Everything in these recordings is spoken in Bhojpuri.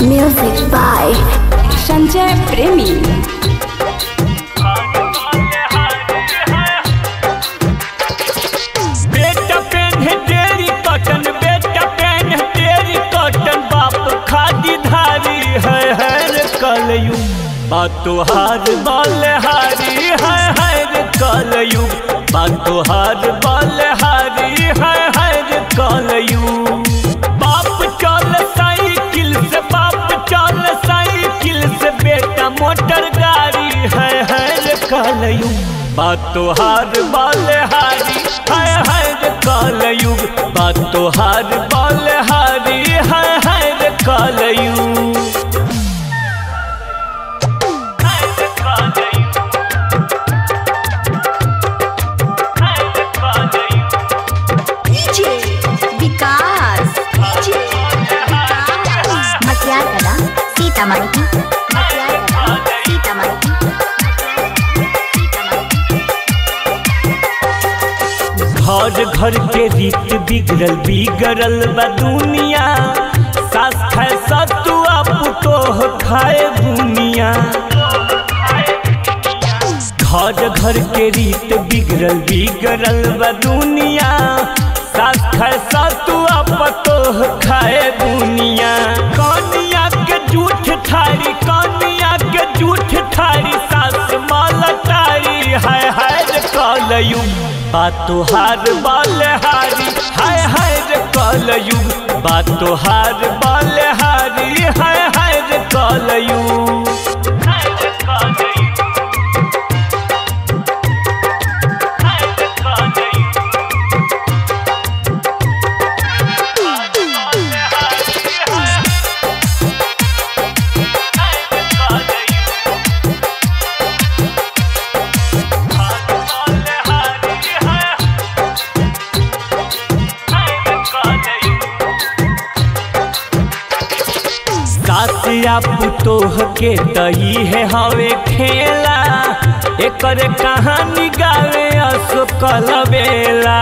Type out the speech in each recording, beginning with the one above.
Music by संजय प्रेमी बेटा पेन है तेरी कॉटन बेटा पेन है तेरी कॉटन बाप खादी धारी है हर कलयुग बातो हार बाल हारी है हर कलयुग बातो हार बाल हारी है हर कलयुग बाप चल साइकिल से बाप चल साइकिल से बेटा मोटर गाड़ी है हर कलयुग बातो हार बाल हारी है हर कलयुग बातो हार बाल हारी है हर कलयुग हर कलयुग हर कलयुग DJ विकास DJ मटियार कला सीतामढ़ी की मटियार कला सीतामढ़ी की घर घर के रीत बिगड़ल बिगड़ल बा दुनिया सास खाए सतुआ पुतोह खाए बुनिया घर घर के रीत बिगड़ल बिगड़ल बा दुनिया सास खाए सतुआ पतोह खाए बुनिया कनिया के जूठ थारी कनिया के जूठ थारी सास मालतारी है है कलयुग बातो हार बाल हारी हाय हाय रे कलयुग बातो हार बाल हारी हाय हाय रे कलयुग हाय रे कलयुग हाय रे कलयुग सासिया पुतोह के तई है हवे खेला एकर कहानी गावे अशोकल बेला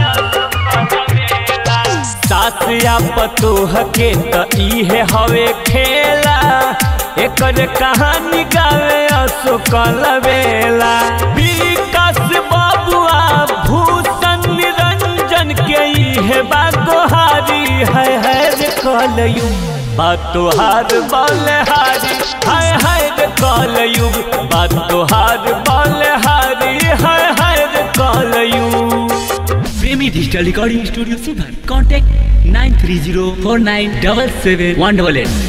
सासिया पतोह के तई है हवे खेला एकर कहानी गावे अशोकल बेला विकास बाबुआ भूषण निरंजन के है बागोहारी है है रे कलयुग बातो हार बाल हारी हाय हाय रे कलयुग बातो हार बाल हारी हाय हाय रे कलयुग प्रेमी डिजिटल रिकॉर्डिंग स्टूडियो सुधर contact nine three zero four nine double seven one double at